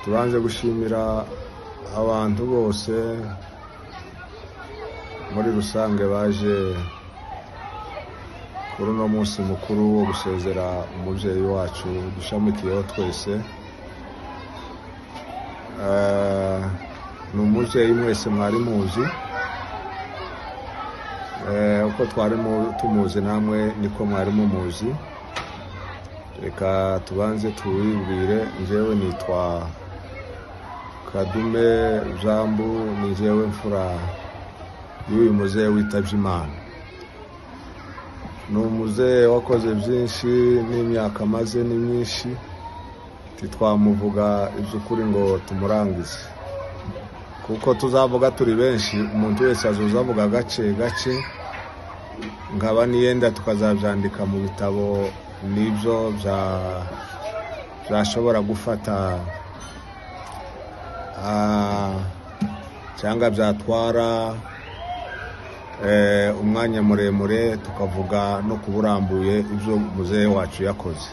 tubanje gushimira abantu bose muri rusange baje kuri uno munsi mukuru wo gusezera umubyeyi wacu dushamikiyeho twese Eh, ni umubyeyi mwese mwari muzi Eh, uko twari mu- tumuzi namwe niko mwari mumuzi reka tubanze tuwibwire njyewe nitwa kadume jambu ni njyewe mfura y'uyu muzehe witabye imana ni umuzehe wakoze byinshi n'imyaka amaze ni myinshi ntitwamuvuga iby'ukuri ngo tumurangize kuko tuzavuga turi benshi umuntu wese azuza avuga gace gace nkaba niyenda tukazabyandika mu bitabo n'ibyo bya- byashobora gufata ah, cyangwa byatwara eh, umwanya muremure tukavuga no kuburambuye ibyo muzehe wacu yakoze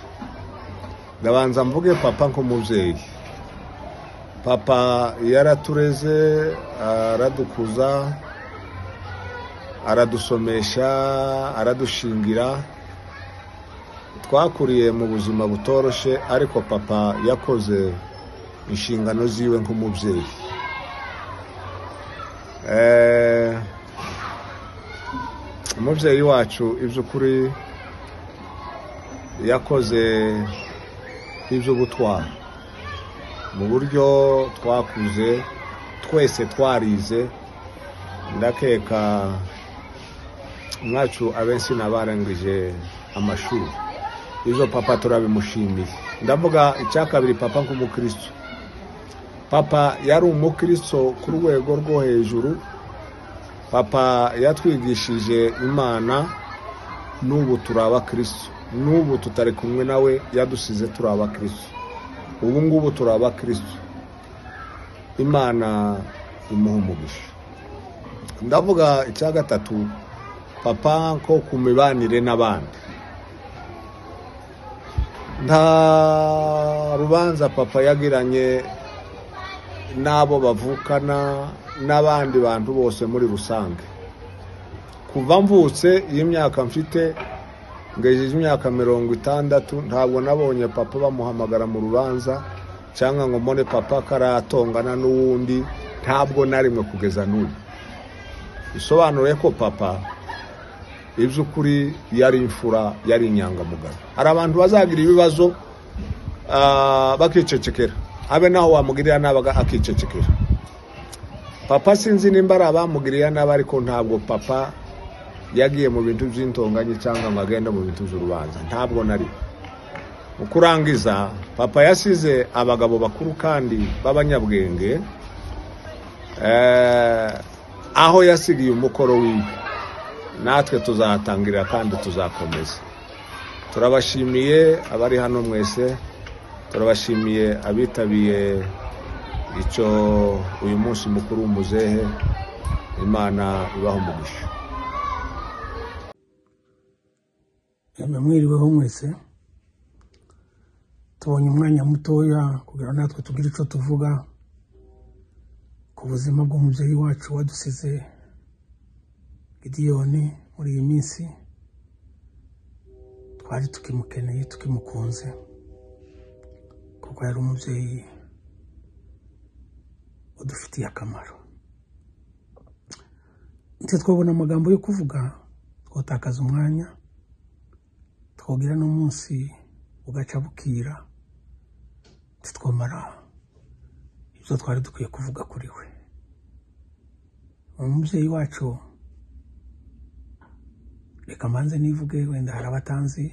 ndabanza mvuge papa nk'umubyeyi papa yaratureze aradukuza aradusomesha aradushingira twakuriye mu buzima butoroshye ariko papa yakoze inshingano ziwe nk'umubyeyi Eh, umubyeyi wacu iby'ukuri yakoze iby'ubutwari mu buryo twakuze twese twarize ndakeka mwacu abenshi n'abarangije amashuri izo papa turabimushimiye ndavuga icya kabiri papa nk'umukristo papa yari umukristo ku rwego rwo hejuru papa yatwigishije imana n'ubu turi abakristo n'ubu tutari kumwe nawe yadusize turi abakristo ubu ngubu turi abakristo imana imuha umugisha ndavuga icya gatatu papa ko ku mibanire n'abandi nta rubanza papa yagiranye n'abo bavukana n'abandi bantu bose muri rusange kuva mvutse iyi myaka mfite ngejeje imyaka mirongo itandatu ntabwo nabonye papa bamuhamagara mu rubanza cyangwa ngo mbone papa karatongana n'uwundi ntabwo na rimwe kugeza n'ubu bisobanuye ko papa iby'ukuri yari imfura yari inyangamugayo hari abantu bazagira ibibazo ah, bakicecekera habe naho wamugirira nabi aga- akicecekera papa sinzi nimba ari abamugiriye nabi ariko ntabwo papa yagiye mu bintu by'intonganye cyangwa ngo agende mu bintu by'urubanza ntabwo nari mu kurangiza papa yasize abagabo bakuru kandi b'abanyabwenge eh, aho yasigiye umukoro wiwe natwe tuzahatangirira kandi tuzakomeza turabashimiye abari hano mwese turabashimiye abitabiye icyo uyu munsi mukuru w'umuzehe imana ibaho umugisha Yamwe mwiriweho mwese tubonye umwanya mutoya kugira ngo natwe tugire icyo tuvuga ku buzima bw'umubyeyi wacu wadusize gidiyoni muri iyi minsi twari tukimukeneye tukimukunze kuko yari umubyeyi udufitiye akamaro ndetse twabona amagambo yo kuvuga twatakaza umwanya twogira n'umunsi bugaca bukira titwamara ibyo twari dukwiye kuvuga kuri we umubyeyi wacu reka mbanze nivuge wenda hari abatanzi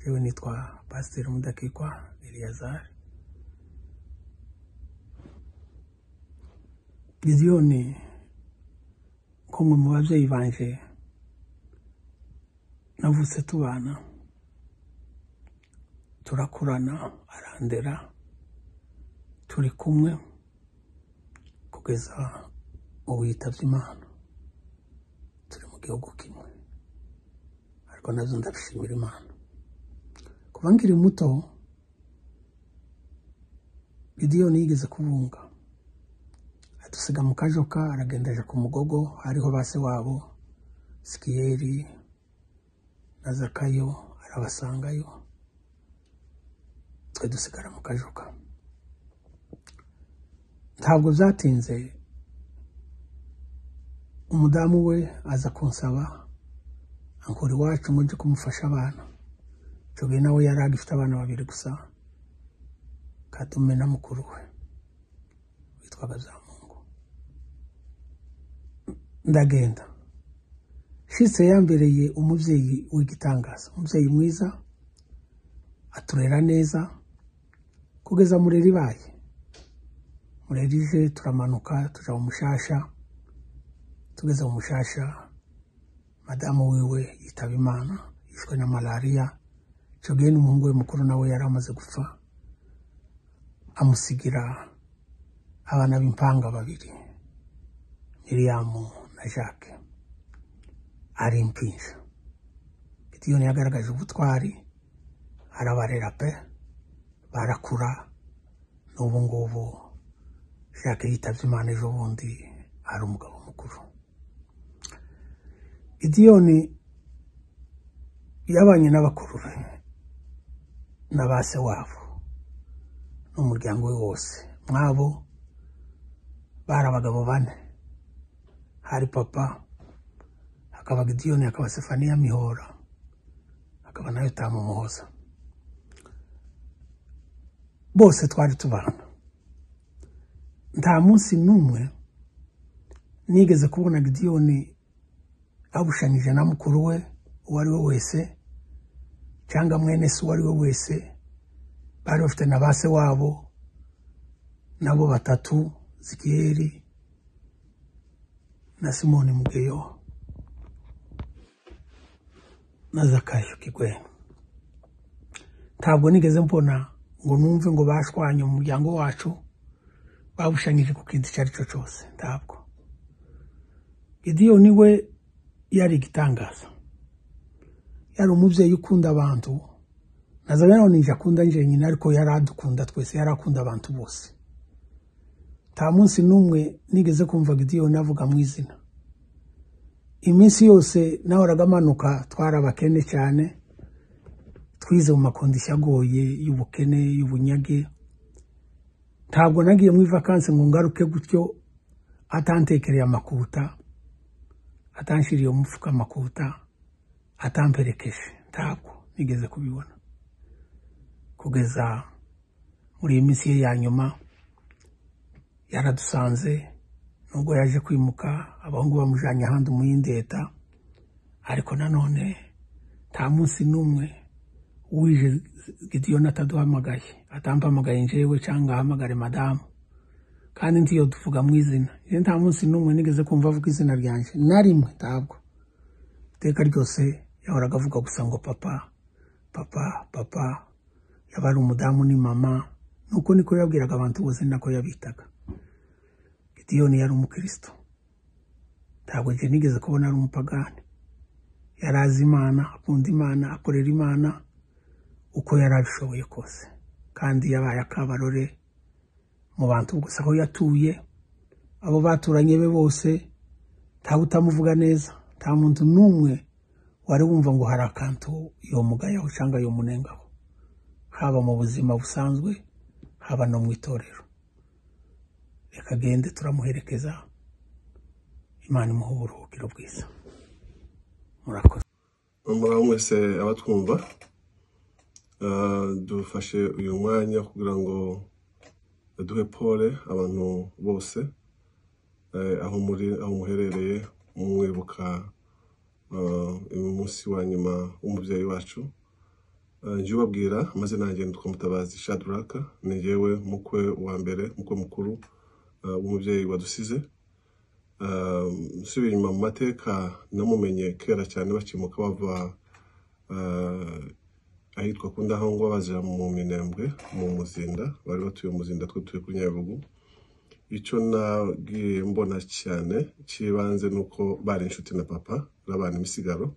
yewe nitwa pasiteri mudakikwa eliyazari gidiyoni ko mwe mu babyeyi banje navutse tubana turakurana arandera turi kumwe kugeza ubu yitabye imana turi mu gihugu kimwe ariko nazo ndabishimira imana kuba nkiri muto gidiyoni yigeze kubunga adusiga mu kajoka aragenda aja ku mugogo hariho ba se wabo sikiyeri na zakayo arabasangayo twe dusigara mu kajoka ntabwo byatinze umudamu we aza kunsaba ankura iwacu mujye kumufasha abana Jogi nawe yari agifite abana babiri gusa katume na mukuru we witwaga Zamungu ndagenda shitse yambereye umubyeyi w'igitangaza umubyeyi mwiza aturera neza kugeza murera ibaye murera ije turamanuka tuja mu mushasha tugeze mu mushasha madamu wiwe yitaba imana yishwe na malariya jogi n'umuhungu we mukuru nawe yari amaze gupfa amusigira abana b'impanga babiri miriyamu na jacques ari impinja gidiyoni yagaragaje ubutwari arabarera pe barakura n'ubu ngubu jacques yitabye imana ejo bundi ari umugabo mukuru gidiyoni yabanye n'abakuru be na ba se wabo n'umuryango we wose mwabo bari abagabo bane hari papa hakaba gidiyoni hakaba sefaniya mihora hakaba na yotamu muhoza bose twari tubana nta munsi n'umwe nigeze kubona gidiyoni abushanyije na mukuru we uwo ari we wese cyangwa mwene se uwo ari we wese bari bafite na ba se wabo nabo batatu zikiyeri na simoni mugeyo na zakayo kigwena ntabwo nigeze mbona ngo numve ngo bashwanye umuryango wacu babushanyije ku kintu icyo ari cyo cyose ntabwo gidiyoni we yari igitangaza yari umubyeyi ukunda abantu naza rero ninjye akunda njyenyine ariko yari adukunda twese yari akunda abantu bose nta munsi n'umwe nigeze kumva gidiyoni avuga mu izina iminsi yose nahoraga amanuka twari abakene cyane twize mu makondisiyo agoye y'ubukene y'ubunyage ntabwo nagiye mu ivakansi ngo ngaruke gutyo atantekereye amakuta atanshyiriye umufuka amakuta atamperekeje ntabwo nigeze kubibona kugeza muri iyi minsi ye ya nyuma yaradusanze nubwo yaje kwimuka abahungu bamujyanye ahandi umuyindi leta ariko nanone nta munsi n'umwe wije gidiyoni ataduhamagaye atampamagaye njyewe cyangwa ahamagare madamu kandi ntiyo tuvuga mu izina njye nta munsi n'umwe nigeze kumva avuga izina ryanjye na rimwe ntabwo iteka ryose yahoraga avuga gusa ngo papa papa papa yaba ari umudamu ni mama nuko niko yabwiraga abantu bose nako yabitaga gidiyoni yari umukristo ntabwo njye nigeze kubona ari umupagani yari azi imana akunda imana akorera imana uko yari abishoboye kose kandi yabaye akabarore mu bantu gusa aho yatuye abo baturanye be bose ntawe utamuvuga neza nta muntu n'umwe wari wumva ngo hari akantu yomugayaho cyangwa yomunengaho haba mu buzima busanzwe haba no mu itorero reka agende turamuherekeza imana imuha uburuhukiro bwiza murakoze muraho mwese abatwumva Ah, dufashe uyu mwanya kugira ngo duhe pole abantu bose eh, aho muri aho muherereye mumwibuka ah, uyu munsi wa nyuma w'umubyeyi wacu Ah, njye ubabwira amazina yanjye nitwa mutabazi shadraka ni yewe mukwe wa mbere mukwe mukuru ah, w'umubyeyi wadusize Ah, nsubiye inyuma mu mateka namumenye kera cyane bakimuka bava ah, ahitwa ku ndahangwa baja mu minembwe mu muzinda bari batuye mu muzinda twe tuye kuri nyabugu icyo nagiye mbona cyane cy'ibanze ni uko bari inshuti na papa babana imisigaro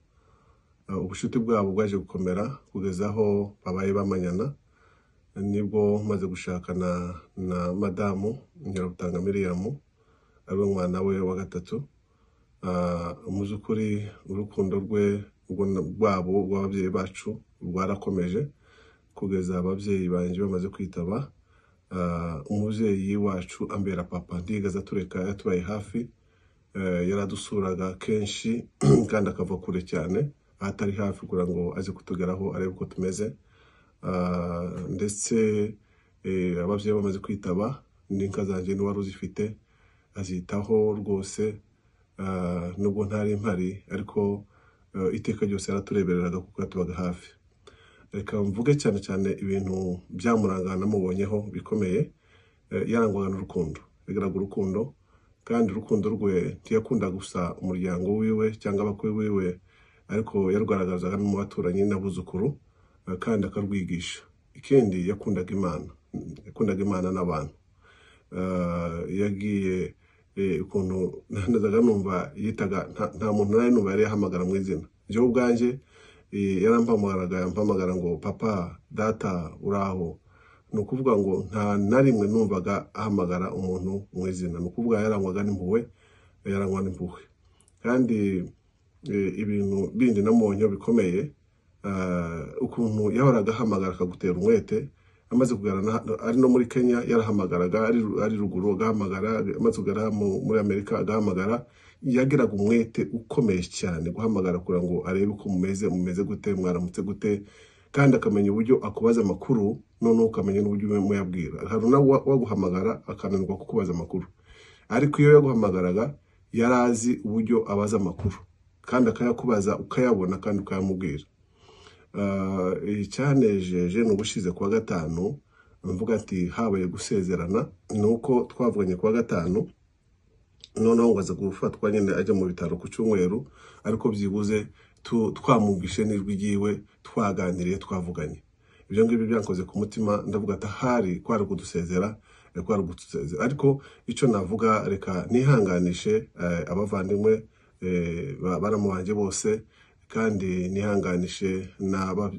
Ah, ubushuti bwabo bwaje gukomera kugeza aho babaye bamanyana nibwo maze gushaka na na madamu ngerabutanga miriyamu ari we mwana we wa gatatu Ah, mu by'ukuri urukundo rwe urwo na- rwabo rw'ababyeyi bacu rwarakomeje kugeza ababyeyi banjye bamaze kwitaba Ah, umubyeyi wacu ambera papa ntigeze atureka yatubaye hafi Eh, yaradusuraga kenshi kandi akava kure cyane aho atari hafi kugira ngo aze kutugeraho arebe uko tumeze Ah, ndetse eh, ababyeyi bamaze kwitaba n'inka zanjye n'uwari uzifite azitaho rwose ah, nubwo ntari mpari ariko eh, iteka ryose yaraturebereraga kuko yatubaga hafi reka mvuge cyane cyane ibintu byamuranga namubonyeho bikomeye eh, yarangwaga n'urukundo yagiraga urukundo kandi urukundo rwe ntiyakunda gusa umuryango wiwe cyangwa abakwe wiwe ariko yarugaragazaga no mu baturanyi n'abuzukuru eh, kandi akarwigisha ikindi yakundaga imana yakundaga imana n'abantu Eh, yagiye eh, ukuntu nazaga numva yitaga nta- nta muntu nari numva yari yahamagara mu izina njyewe ubwanjye eh, yarampamagaraga yampamagara ngo papa data uraho ni ukuvuga ngo nta na rimwe numvaga ahamagara umuntu mu izina ni ukuvuga yarangwaga n'impuhwe yarangwa n'impuhwe kandi eh, ibintu bindi namubonye bikomeye ah, ukuntu yahoraga ahamagara akagutera umwete amaze kugara na- ari no muri kenya yarahamagaraga ari ari ruguru agahamagara amaze kugara mu- muri amerika agahamagara yagiraga umwete ukomeye cyane guhamagara kugira ngo arebe uko mumeze mumeze gute mwaramutse gute kandi akamenya uburyo akubaza amakuru noneho ukamenya n'uburyo muyabwira hari nawe waguhamagara akananirwa kukubaza amakuru ariko iyo yaguhamagaraga yari azi uburyo abaza amakuru kandi akayakubaza ukayabona kandi ukayamubwira Ah, icyanejeje ni ubushize kuwa gatanu mvuga ati habaye gusezerana ni uko twavuganye kuwa gatanu noneho ngo aza gufatwa nyine ajya mu bitaro ku cyumweru ariko byibuze tu- twamwumvishe n'ijwi ryiwe twaganiriye twavuganye ibyo ngibyo byankoze ku mutima ndavuga ati ahari kwari kudusezera eh, kwari kudusezera ariko icyo navuga reka nihanganishe eh, abavandimwe eh, ba- baramu banjye bose kandi nihanganishe n'aba-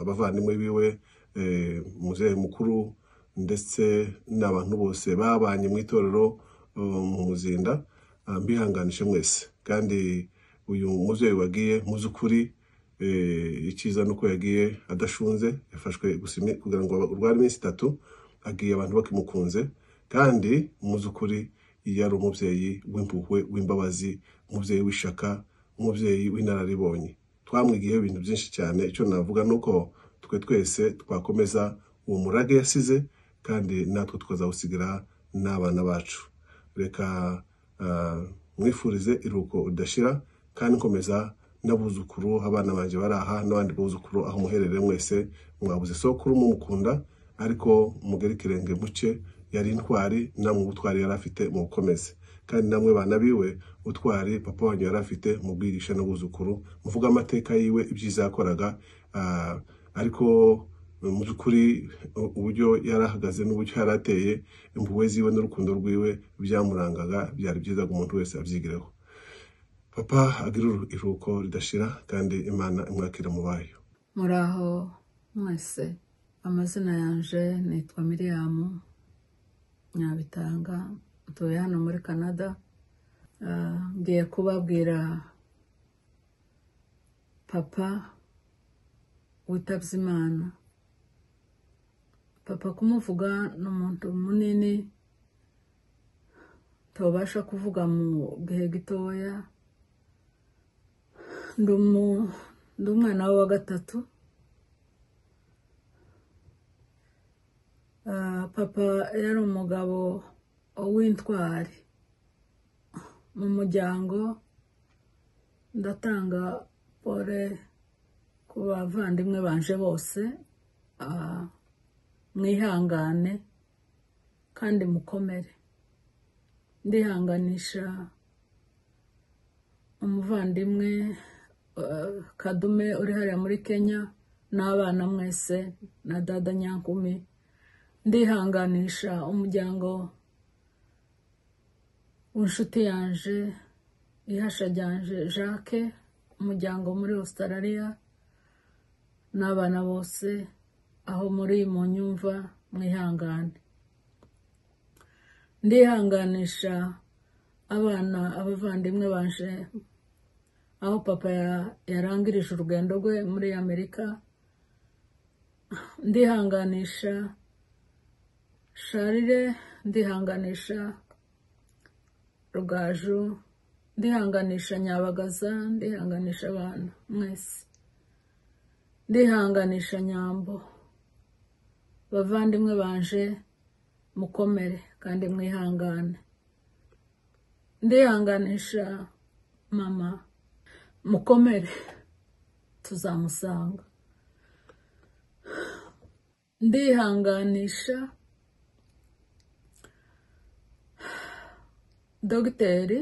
abavandimwe biwe eh, muzehe mukuru ndetse n'abantu bose babanye mu itorero uh, mu muzinda uh, mbihanganishe mwese kandi uyu mubyeyi wagiye mu by'ukuri eh, icyiza ni uko yagiye adashunze yafashwe gusa imi- kugira ngo urware iminsi itatu agiye abantu bakimukunze kandi mu by'ukuri yari umubyeyi w'impuhwe w'imbabazi umubyeyi w'ishaka umubyeyi w'inararibonye twamwigiyeho ibintu byinshi cyane icyo navuga ni uko twe twese twakomeza uwo murage yasize kandi natwe tukazawusigira n'abana bacu reka ah, mwifurize iruhuko ridashira kandi nkomeza n'abuzukuru abana banjye bari aha n'abandi buzukuru aho muherereye mwese mwabuze sokuru mumukunda ariko mugere ikirenge muke yari intwari namwe ubutwari yari afite mubukomeze kandi namwe bana biwe utwari papa wanyu yari afite mubwigisha n'abuzukuru muvuga amateka yiwe ibyiza yakoraga ah, ariko mu by'ukuri u- uburyo yari ahagaze n'uburyo yari ateye impuhwe ziwe n'urukundo rwiwe byamurangaga byari byiza ngo umuntu wese abyigireho papa agira iru- iruhuko ridashira kandi imana imwakira mu bayo muraho mwese amazina yanjye nitwa miriyamu nyabitanga ntuye hano muri canada Ah, ngiye kubabwira papa witabye imana papa kumuvuga ni umuntu munini tubasha kuvuga mu gihe gitoya ndi umu- ndi umwana we wa gatatu Ah, papa yari umugabo w'intwari mu muryango ndatanga pole ku bavandimwe banje bose Ah, mwihangane kandi mukomere ndihanganisha umuvandimwe eh, kadume uri hariya muri kenya n'abana mwese na dada nyankumi ndihanganisha umuryango w'inshuti yanje ihasha ryanje jacques umuryango muri australia n'abana bose aho muri mu nyumva mwihangane ndihanganisha abana abavandimwe baje aho papa ya- yarangirije urugendo rwe muri amerika ndihanganisha sharire ndihanganisha rugaju ndihanganisha nyabagaza ndihanganisha abantu mwese ndihanganisha nyambo bavandimwe banje mukomere kandi mwihangane ndihanganisha mama mukomere tuzamusanga ndihanganisha dogiteri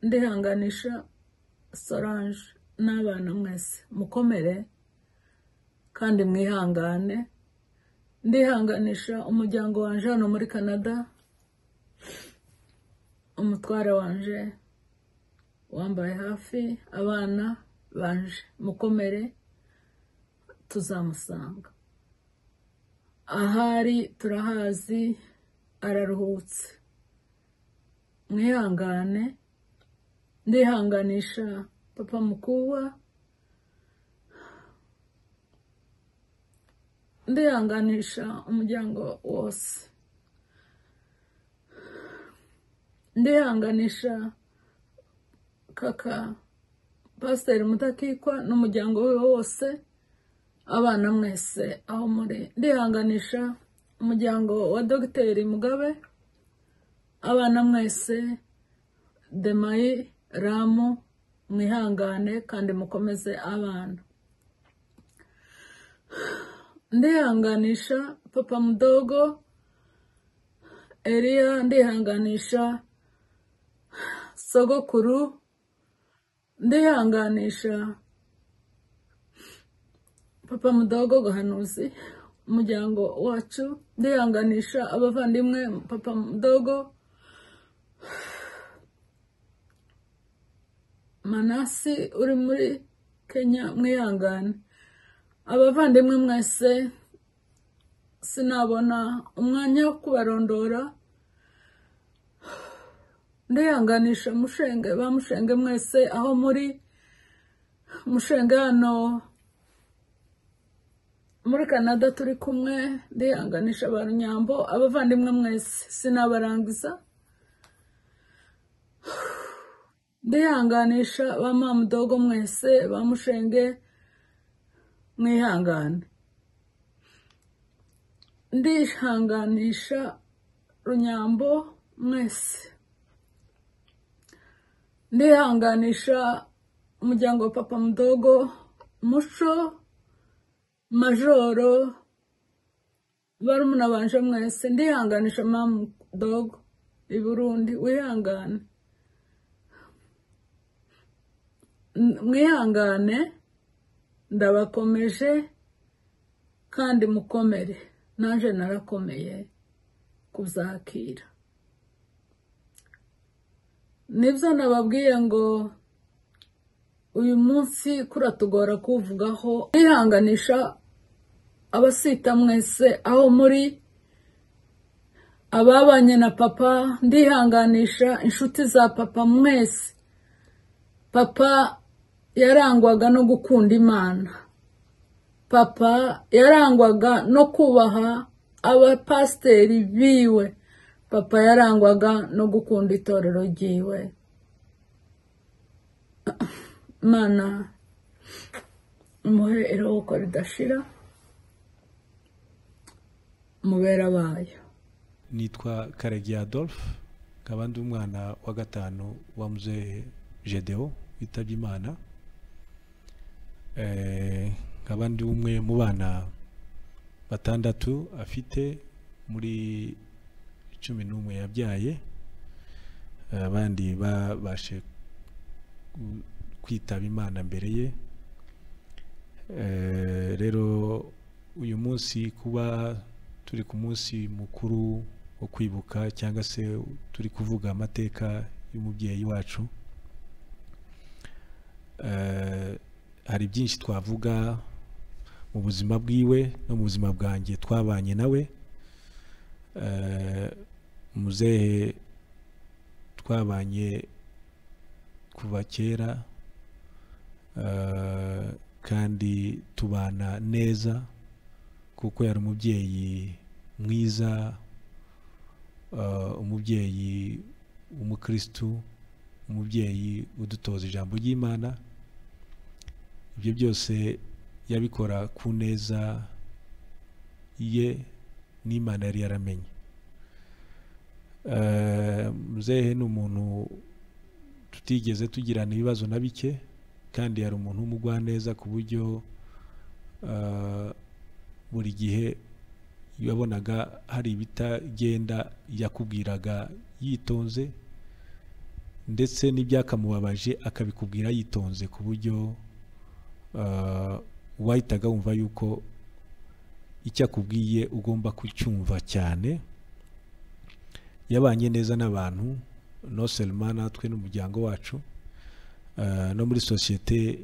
ndihanganisha solange n'abana mwese mukomere kandi mwihangane ndihanganisha umuryango wanje hano muri canada umutware wanje wambaye hafi abana banje mukomere tuzamusanga ahari turahazi araruhutse mwihangane ndihanganisha papa mukubwa ndihanganisha umuryango wose ndihanganisha kaka pasiteri mutakikwa n'umuryango we wose abana mwese aho muri ndihanganisha umuryango wa dogiteri mugabe abana mwese demayi ramu mwihangane kandi mukomeze abana ndihanganisha papa mudogo eliya ndihanganisha sogokuru ndihanganisha papa mudogo gahanuzi umuryango wacu ndihanganisha abavandimwe papa mudogo manasi uri muri kenya mwihangane abavandimwe mwese sinabona umwanya wo kubarondora ndihanganisha mushenge ba mushenge mwese aho muri mushenge hano muri canada turi kumwe ndihanganisha ba nyambo abavandimwe mwese sinabarangiza ndihanganisha ba mamudogo mwese ba mushenge mwihangane ndihanganisha runyambo mwese ndihanganisha umuryango wa papa mudogo muco majoro barumuna banje mwese ndihanganisha mama dogo i burundi wihangane N- mwihangane ndabakomeje kandi mukomere nanjye narakomeye kuzakira nibyo nababwiye ngo uyu munsi kuratugora kuwuvugaho nihanganisha abasita mwese aho muri ababanye na papa ndihanganisha inshuti za papa mwese papa yarangwaga no gukunda imana papa yarangwaga no kubaha abapasiteri biwe papa yarangwaga no gukunda itorero ryiwe mana muhe iruhuko ridashira mubera bayo nitwa karagi adolphe nkaba ndi umwana wa gatanu wa muzehe jedeo witabye imana Eh, nkaba ndi umwe mu bana batandatu afite muri cumi n'umwe yabyaye Eh, abandi babashe ku- kwitaba imana mbere ye Eh, rero uyu munsi kuba turi ku munsi mukuru wo kwibuka cyangwa se turi kuvuga amateka y'umubyeyi wacu Eh, hari byinshi twavuga mu buzima bwiwe no mu buzima bwanjye twabanye nawe Eh, muzehe twabanye kuva kera eh, kandi tubana neza kuko yari umubyeyi mwiza eh, umubyeyi w'umukristu umubyeyi udutoza ijambo ry'imana ibyo byose yabikora ku neza ye n'imana yari yaramenye Eh, muzehe ni umuntu tutigeze tugirana ibibazo na bike kandi yari umuntu w'umugwaneza ku buryo eh, buri gihe yabonaga hari ibitagenda yakubwiraga yitonze ndetse n'ibyakamubabaje akabikubwira yitonze ku buryo eh, wahitaga wumva yuko icyo akubwiye ugomba kucyumva cyane yabanye neza n'abantu no selma natwe n'umuryango wacu eh, no muri sosiyete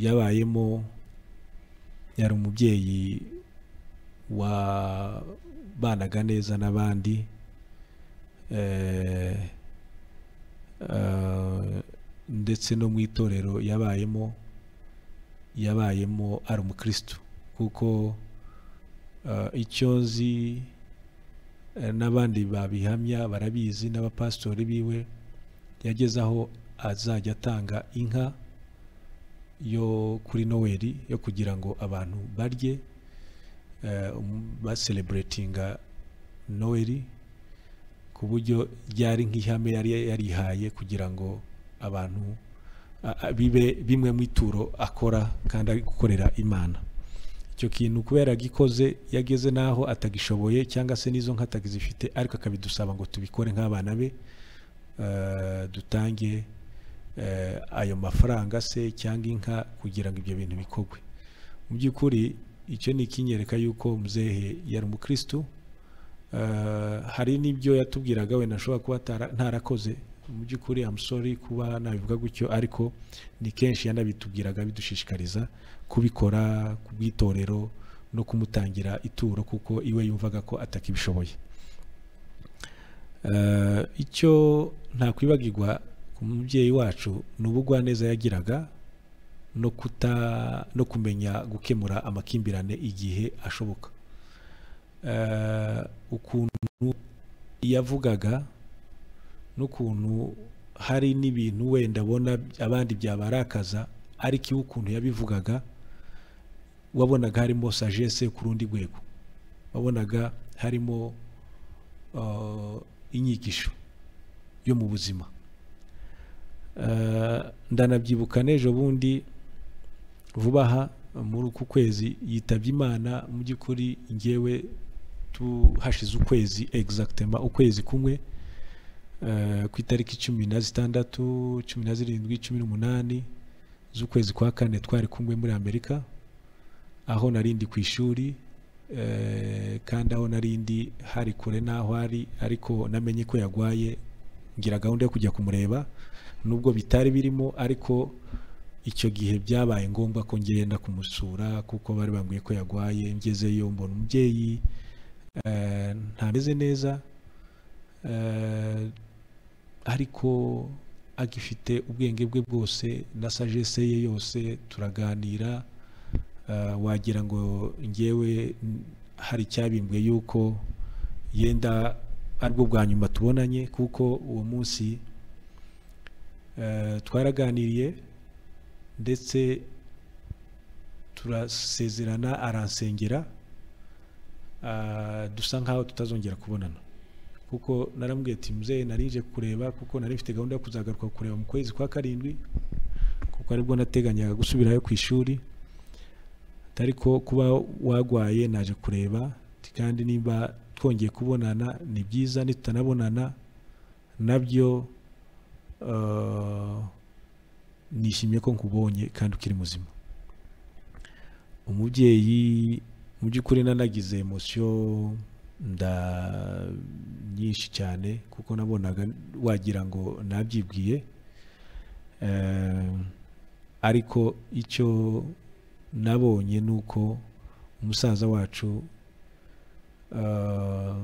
yabayemo yari umubyeyi wabanaga neza n'abandi eh, eh, ndetse no mu itorero yabayemo yabayemo ari umukristo kuko eh, icyo nzi eh, n'abandi babihamya barabizi n'abapasitori biwe yageze aho azajya atanga inka yo kuri noweli yo kugira ngo abantu barye eh, um- basereburetinga noweli ku buryo ryari nk'ihame yari yarihaye kugira ngo abantu a- a- bibe bimwe mu ituro akora kandi ari gukorera imana icyo kintu kubera agikoze yageze n'aho atagishoboye cyangwa se n'izo nka atagizifite ariko akabidusaba ngo tubikore nk'abana be eh, dutange eh, ayo mafaranga se cyangwa inka kugira ngo ibyo bintu bikorwe mu by'ukuri icyo ni ikinyereka y'uko muzehe yari umukristu Eh, hari n'ibyo yatubwiraga wenda ashobora kuba atara- ntarakoze mu by'ukuri amusori kuba nabivuga gutyo ariko ni kenshi yanabitubwiraga bidushishikariza kubikora ku bw'itorero no kumutangira ituro kuko iwe yumvaga ko atakibishoboye Eh, icyo ntakwibagirwa ku mubyeyi wacu ni ubugwaneza yagiraga no kuta no kumenya gukemura amakimbirane igihe ashoboka eh, ukuntu yavugaga n'ukuntu hari n'ibintu wenda abona abandi byabarakaza ariko iwe ukuntu yabivugaga wabonaga harimo sagesse ku rundi rwego wabonaga harimo eh, inyigisho yo mu buzima Eh, ndanabyibuka n'ejo bundi vuba aha muri uku kwezi yitabye imana mu by'ukuri ngewe tu- hashize ukwezi egizagitema ukwezi kumwe eh, ku itariki cumi na zitandatu cumi na zirindwi cumi n'umunani z'ukwezi kwa kane twari kumwe muri amerika aho nari ndi ku ishuri eh, kandi aho nari ndi hari kure n'aho ari ariko namenye ko yarwaye ngira gahunda yo kujya kumureba nubwo bitari birimo ariko icyo gihe byabaye ngombwa ko ngenda kumusura kuko bari bambwiye ko yarwaye ngezeyo mbona umubyeyi eh, ntameze neza eh, ariko agifite ubwenge bwe bwose na sagesse ye yose turaganira eh, wagira ngo ngewe n- hari icyabimbwiye yuko yenda aribwo bwa nyuma tubonanye kuko uwo munsi eh, twaraganiriye ndetse turasezerana aransengera ah, dusa nkaho tutazongera kubonana kuko narambwiye ati muzehe narinje kureba kuko nari mfite gahunda yo kuzagaruka kureba mu kwezi kwa karindwi kuko aribwo nateganyaga gusubirayo ku ishuri ariko kuba wagwaye naje kureba ati kandi niba twongeye kubonana ni byiza nitutanabonana nabyo eh, nishimiye ko nkubonye kandi ukiri muzima umubyeyi mu by'ukuri nanagize emosiyo nda nyinshi cyane kuko nabonaga wagira ngo nabyibwiye Eh, ariko icyo nabonye ni uko umusaza wacu ah,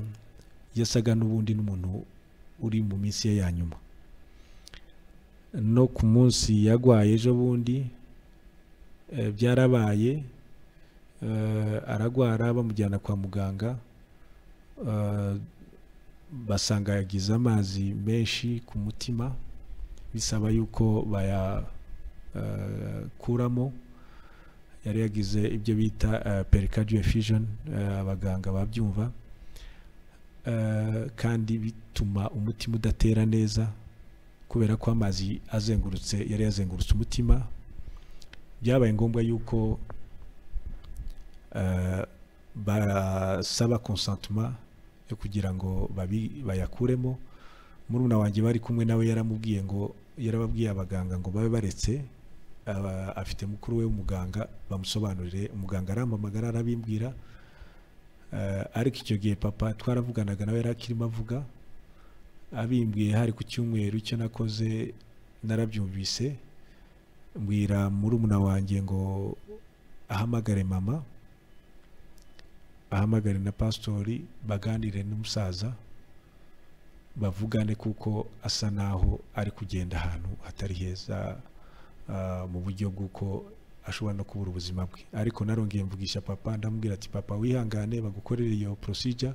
yasaga n'ubundi n'umuntu uri mu minsi ye ya nyuma no ku munsi yagwaye ejo bundi eh, byarabaye eh, aragwara bamujyana kwa muganga eh, basanga yagize amazi menshi ku mutima bisaba yuko bayakuramo yari yagize ibyo bita pericardio effusion eh, abaganga babyumva Eh, kandi bituma umutima udatera neza kubera ko amazi azengurutse yari yazengurutse umutima byabaye ngombwa yuko eh, basaba consentiment yo kugira ngo babi- bayakuremo murumuna wanjye bari kumwe nawe yaramubwiye ngo yarababwiye abaganga ngo babe baretse aba- afite mukuru we w'umuganga bamusobanurire umuganga arampamagara arabimbwira Eh, ariko icyo gihe papa twaravuganaga nawe yari akirimo avuga abimbwiye hari ku cyumweru icyo nakoze narabyumvise mbwira murumuna wanjye ngo ahamagare mama ahamagare na pasitori baganire n'umusaza bavugane kuko asa naho ari kugenda ahantu hatari heza ah, mu buryo bw'uko ashobora no kubura ubuzima bwe ariko narongeye mvugisha papa ndamubwira ati papa wihangane bagukorere iyo procedure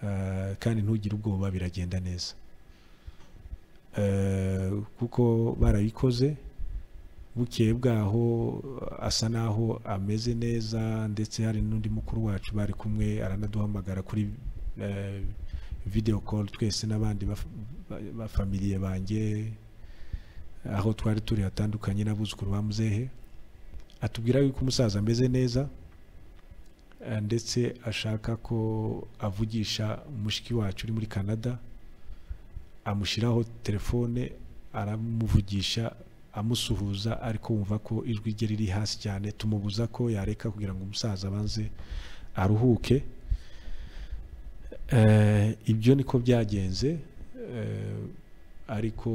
ah, kandi ntugire ubwoba biragenda neza Eh, kuko barabikoze bukeye bwaho asa naho ameze neza ndetse hari n'undi mukuru wacu bari kumwe aranaduhamagara kuri eh, video call twese n'abandi baf- ba- bafamiliye banjye aho twari turi hatandukanye n'abuzukuru ba muzehe atubwira yuko umusaza ameze neza eh, ndetse ashaka ko avugisha mushiki wacu uri muri canada amushyiraho telefone aramuvugisha amusuhuza ariko wumva ko ijwi rye riri hasi cyane tumubuza ko yareka kugira ngo umusaza abanze aruhuke Eh, ibyo niko byagenze Eh, ariko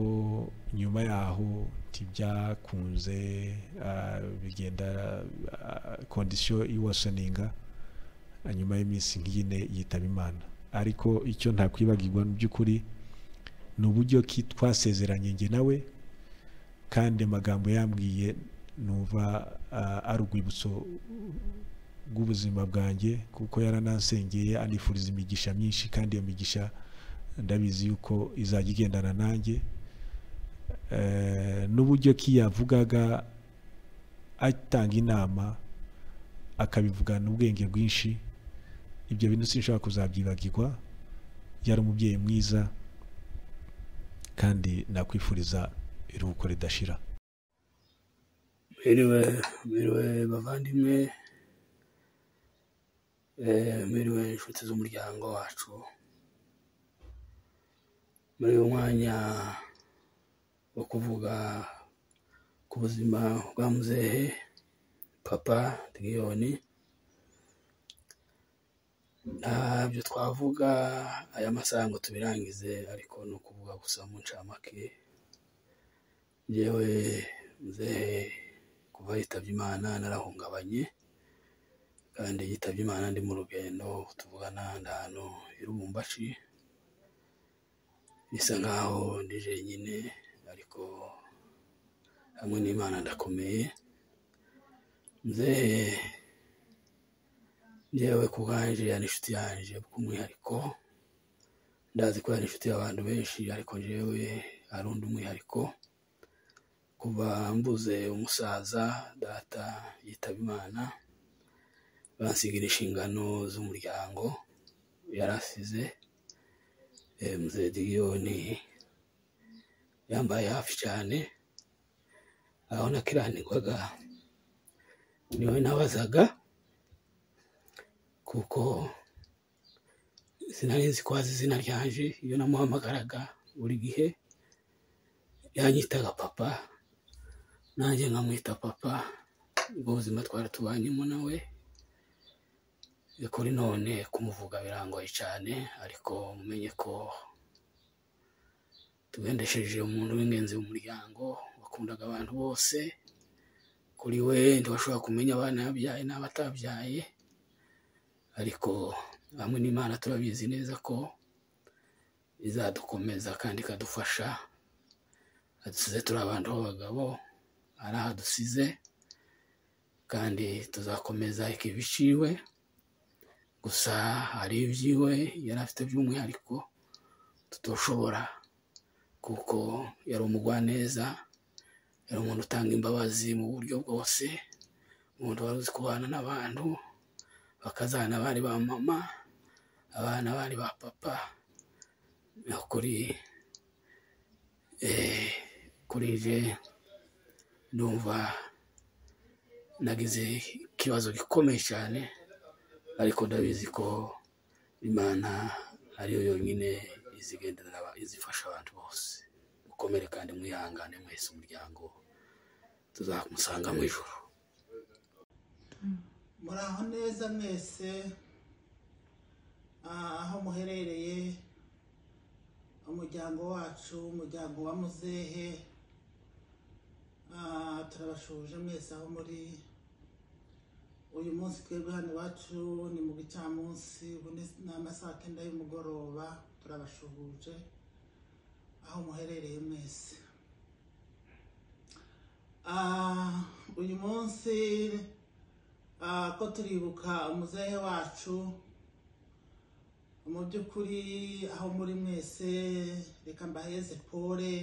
nyuma yaho ntibyakunze ah, bigenda kondisiyo iwasoninga Ah, nyuma y'iminsi nk'ine yitaba imana ariko icyo ntakwibagirwa mu by'ukuri ni uburyo ki twasezeranye njye nawe kandi amagambo yambwiye numva ah, ari urwibutso rw'ubuzima bwanjye kuko yaranansengeye anifuriza imigisha myinshi kandi iyo migisha ndabizi yuko izajya igendana nanjye Eh, n'uburyo ki yavugaga atanga inama akabivugana ubwenge bwinshi ibyo bintu sinshobora kuzabyibagirwa yari umubyeyi mwiza kandi nakwifuriza iruhuko ridashira Mwiriwe, mwiriwe bavandimwe, eh, mwiriwe inshuti z'umuryango wacu. Muri uyu mwanya wo kuvuga ku buzima bwa muzehe Papa Tiriyoni, ntabyo twavuga aya masaha ngo tubirangize, ariko ni ukuvuga gusa mu ncamake. Njyewe muzehe kuva yitabye Imana narahungabanye kandi yitabye Imana ndi mu rugendo tuvugana ndi ahantu i Lubumbashi bisa nkaho ndi jenyine ariko hamwe n'Imana ndakomeye nzehe njyewe ku bwanjye yari inshuti yanjye bw'umwihariko ndazi ko yari inshuti y'abantu benshi ariko njyewe ari undi umwihariko kuva mbuze umusaza data yitaba imana bansigira inshingano z'umuryango yarasize Eh, mzee digiyoni yambaye hafi cyane aho nakiranirwaga niwe nabazaga kuko sinari nzi ko azi izina ryanje iyo namuhamagaraga buri gihe yanyitaga papa nanjye nkamwita papa ubwo buzima twari tubanyemo nawe ni kuri none kumuvuga birangoye cyane ariko mumenye ko tugendesheje umuntu w'ingenzi mu muryango wakundaga abantu bose kuri we ntiwashobora kumenya abana yabyaye n'abatabyaye ariko hamwe n'imana turabizi neza ko izadukomeza kandi ikadufasha adusize turi abantu b'abagabo ari aho adusize kandi tuzakomeza ikibiciwe gusa hari ibyiwe yari afite by'umwihariko tutoshobora kuko yari umugwaneza yari umuntu utanga imbabazi mu buryo bwose umuntu wari uzi kubana n'abantu bakazana abari ba mama abana bari ba papa ni ukuri eh, kuri je ndumva nagize ikibazo gikomeye cyane ariko ndabizi ko imana ariyo yonyine izigenderera aba- izifasha abantu bose mukomere kandi mwihangane mwese umuryango tuzamusanga mu ijoro muraho neza mwese ah, aho muherereye umuryango wacu umuryango wa muzehe Ah, turabashuje mwese aho muri uyu munsi twebwe hano iwacu ni mu gicamunsi ubu ni ni amasaha kenda y'umugoroba turabashuhuje aho muherereye mwese Ah, uyu munsi Ah, ko turibuka umuzehe wacu mu by'ukuri aho muri mwese reka mbaheze pole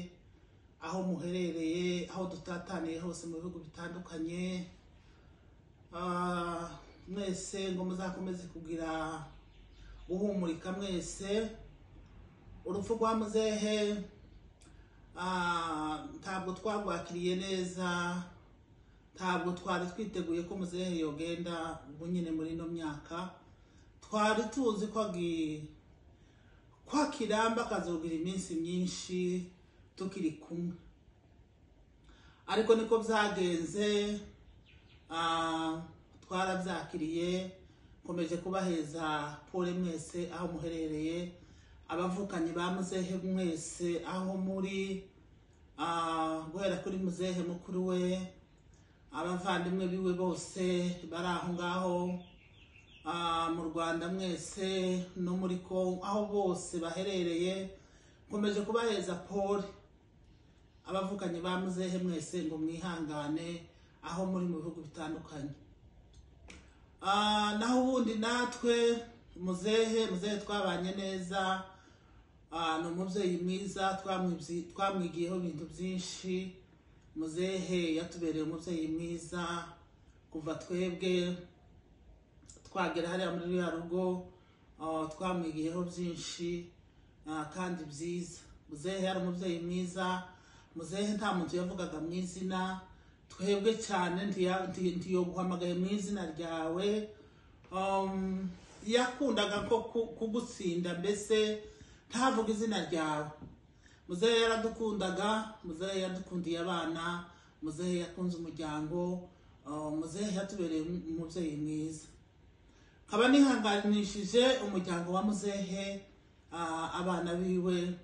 aho muherereye aho dutataniye hose mu bihugu bitandukanye Ah, mwese ngo muzakomeze kugira guhumurika mwese urupfu rwa muzehe ah, ntabwo twarwakiriye neza ntabwo twari twiteguye ko muzehe yogenda ubu nyine muri ino myaka twari tuzi ko agi- ko akiramba akazogira iminsi myinshi tukiri kumwe ariko niko byagenze ah, twarabyakiriye nkomeje kubaheza pole mwese aho muherereye abavukanyi ba muzehe mwese aho muri ah, guhera kuri muzehe mukuru we abavandimwe biwe bose bari aho ngaho ah, mu rwanda mwese no muri kongo aho bose baherereye nkomeje kubaheza paul abavukanyi ba muzehe mwese ngo mwihangane aho muri mu bihugu bitandukanye Ah, naho ubundi natwe muzehe muzehe twabanye neza Ah, ni umubyeyi mwiza twamwibyi- twamwigiyeho ibintu byinshi muzehe yatubereye umubyeyi mwiza kuva twebwe twagera hariya muri ruriya rugo ah, twamwigiyeho byinshi ah, kandi byiza muzehe yari umubyeyi mwiza muzehe nta muntu yavugaga mu izina twebwe cyane ntiya- nti- ntiyoguhamagaye mu izina ryawe um, yakundaga nko ku- kugutsinda mbese ntavuga izina ryawe muzehe yaradukundaga muzehe yadukundiye abana muzehe yakunze umuryango uh, muzehe yatubereye um- umubyeyi mwiza nkaba nihanganishije umuryango wa muzehe ah, abana biwe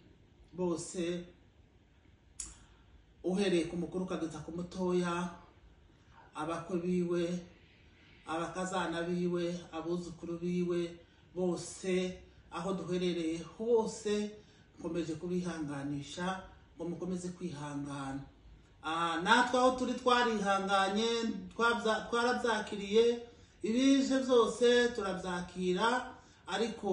bose uhereye ku mukuru ukageza ku mutoya abakwe biwe abakazana biwe abuzukuru biwe bose aho duherereye hose nkomeje kubihanganisha ngo mukomeze kwihangana Ah, natwe aho turi twarihanganye twabya- twarabyakiriye ibije byose turabyakira ariko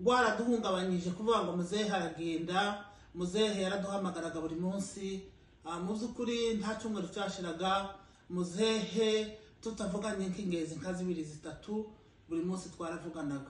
waraduhungabanyije kuvuga ngo muzehe aragenda muzehe yaraduhamagaraga buri munsi Ah, mu by'ukuri nta cyumweru cyashiraga muzehe tutavuganye nk'ingenzi nka zibiri zitatu buri munsi twaravuganaga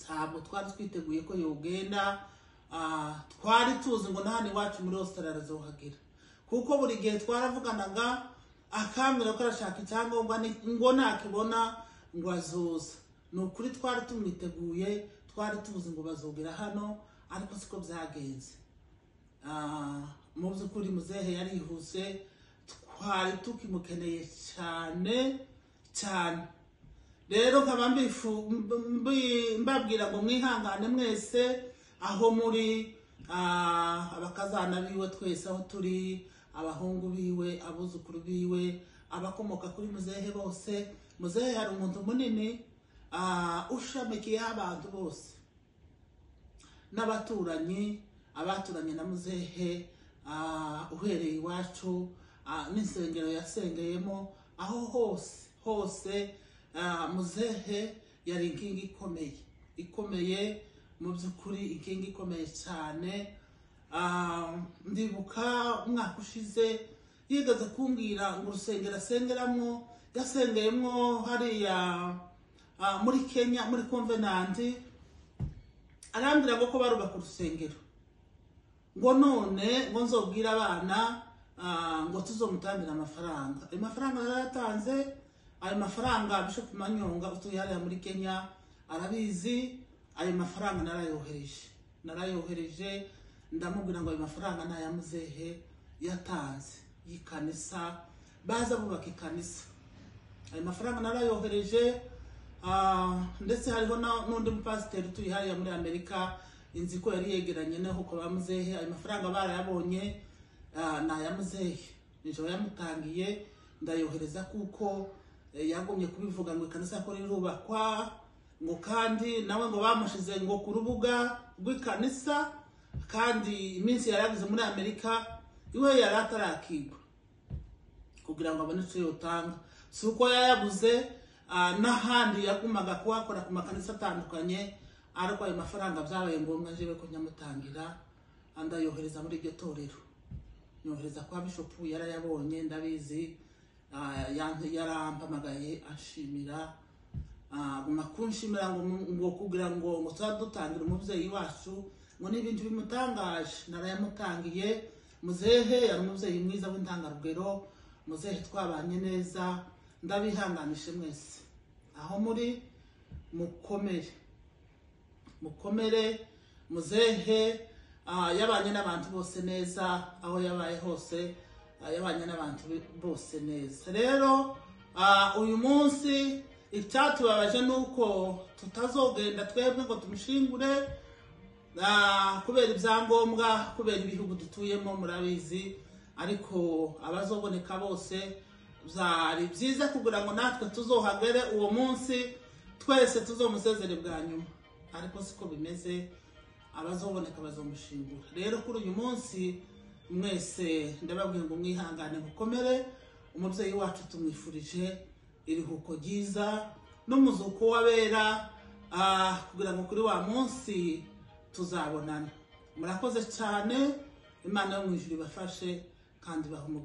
ntabwo twari twiteguye ko yogenda Ah, twari tuzi ngo na hano iwacu muri ositarari azohagira kuko buri gihe twaravuganaga akambwira ko arashaka icyangombwa ni- ngo nakibona ngo azoza ni ukuri twari tumwiteguye twari tuzi ngo bazogera hano ariko siko byagenze Ah, mu by'ukuri muzehe yarihuse twari tukimukeneye cyane cyane rero nkaba mbifu- mbi- mbabwira ngo mwihangane mwese aho muri ah, abakazana biwe twese aho turi abahungu biwe abuzukuru biwe abakomoka kuri muzehe bose muzehe hari umuntu munini ah, ushamikiyeho abantu bose n'abaturanyi abaturanye na muzehe ah, uhereye iwacu ah, n'insengero yasengeyemo aho hose hose ah, muzehe yari inkingi ikomeye ikomeye mu by'ukuri inkingi ikomeye cyane Ah, ndibuka umwaka ushize yigaga kumbwira ngo urusengero asengeramo yasengeyemo hariya ah, muri kenya muri konvenanti arambwira ngo ko barubaka urusengero ngo none ngo nzobwire abana ah, ngo tuzomutambire amafaranga ayo mafaranga yarayatanze ayo mafaranga bishop manyonga utuye hariya muri kenya arabizi ayo mafaranga narayohereje narayohereje ndamubwira ngo ayo mafaranga ni aya muzehe yatanze y'ikanisa baza bubaka ikanisa ayo mafaranga narayohereje ah, ndetse hariho na- n'undi mupasiteri utuye hariya muri amerika inzi ko yari yegeranye n'aho kwa muzehe ayo mafaranga barayabonye ah, ni aya muzehe nijoro yamutangiye ndayohereza kuko eh, yagumye kubivuga ngo ikanisa ko rirubakwa ngo kandi nawe ngo bamushize ngo ku rubuga rw'ikanisa kandi iminsi yari yagize muri amerika iwe yari atarakigwa kugira ngo abone icyo yotanga si uko yayaguze ah, n'ahandi yagumaga kuhakora ku makanisa atandukanye ariko ayo mafaranga byabaye ngombwa njyewe ko nyamutangira ndayohereza muri iryo torero nyohereza kwa bishopu yarayabonye ndabizi ah, yan- yarampamagaye anshimira Ah, guma kunshimira ngo mu- ngo kugira ngo ngo tuba dutangira umubyeyi wacu ngo n'ibintu bimutangaje narayamutangiye muzehe yari umubyeyi mwiza w'intangarugero muzehe twabanye neza ndabihanganishe mwese aho muri mukomere mukomere muzehe ah, yabanye n'abantu bose neza aho yabaye hose ah, yabanye n'abantu be- bose neza rero ah, uyu munsi icyatubabaje ni uko tutazogenda twebwe ngo tumushingure Ah, kubera ibyangombwa kubera ibihugu dutuyemo murabizi ariko abazoboneka bose byari byiza kugira ngo natwe tuzohagere uwo munsi twese tuzomusezere bwa nyuma ariko siko bimeze abazoboneka bazomushingura rero kuri uyu munsi mwese ndababwira ngo mwihangane mukomere umubyeyi wacu tumwifurije iruhuko ryiza n'umuzuko w'abera ah, kugira ngo kuri wa munsi tuzabonana murakoze cyane imana yo mu ijuru ibafashe kandi ibahe umugisha